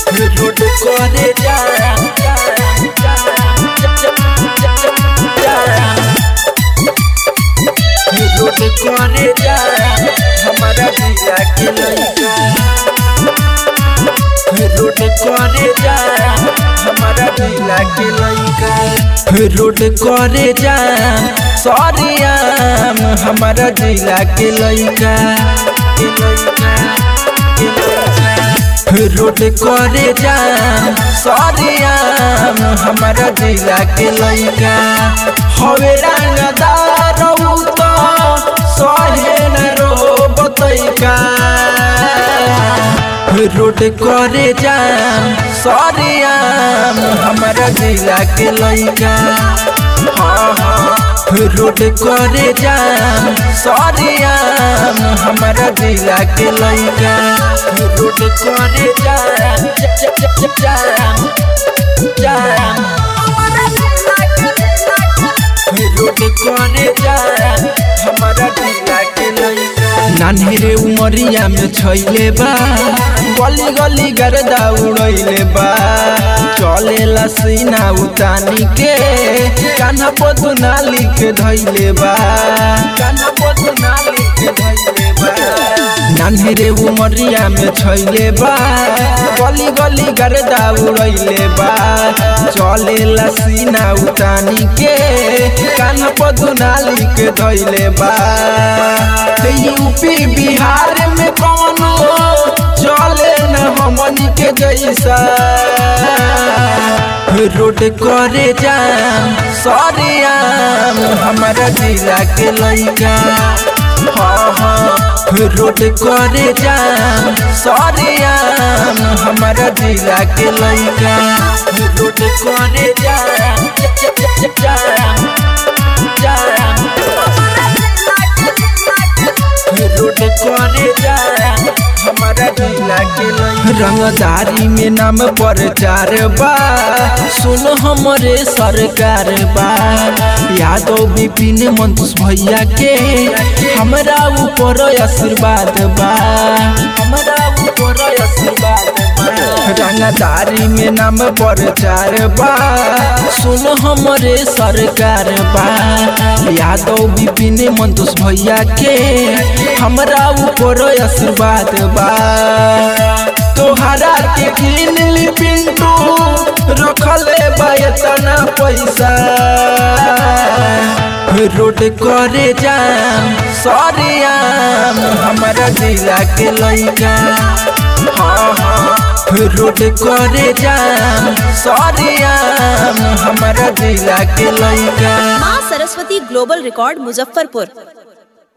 road करे जाम जाम जाम जाम जाम road करे जाम हमारा जिला के लड़का रोड करे जाम हमारा जिला के लड़का रोड करे जाम सरियाम हमारा जिला के लड़का के लड़का के लड़का रोड करे जाम सरियाम हमारा जिला के लड़का हवे रंगदार उ तो सहे न रो बतैका रोड करे जाम सरियाम हमारा जिला के लड़का हाँ हाँ रोड करे जाम सरियाम हमारा जिला के लड़का रोड करे जाम ज- ज- ज- जाम जाम रोड करे जाम हमारा जिला के लड़का नान्हेरे उमरिया में छैले बा गली गली गर्दा उड़ैले बा चलेला सीना उतानी के कान्हा पदुना लिख धैले बा कान्हा पदुना लिख धैले बा नान्हेरे उमरिया में छैले बा गली गली गर्दा उड़ैले बा चलेला सीना उतानी के कान्हा पदुना लिख धैले बा यूपी बिहार में कौनो चले न हमनी के जैसा रोड करे जाम सरियाम हमारा जिला के लड़का हाँ हाँ रोड करे जाम सरियाम हमारा जिला के लड़का रोड करे जाम ज- ज- ज- जाम जाम रोड करे जाम हमारा जिला के लड़का रंगदारी में नाम प्रचार बा सुन हमरे सरकार बा यादव विपिन मंतुष भैया के हमरा ऊपर आशीर्वाद बा हमरा ऊपर आशीर्वाद बा रंगदारी में नाम प्रचार बा सुन हमरे सरकार बा यादव विपिन मंतुष भैया के हमरा ऊपर आशीर्वाद बा तोहरा के किन ली पिंटू रखले बा इतना पैसा रोड करे जाम सरियाम हमारा जिला के लड़का हाँ हाँ रोड करे जाम सरियाम हमारा जिला के लड़का माँ सरस्वती ग्लोबल रिकॉर्ड मुजफ्फरपुर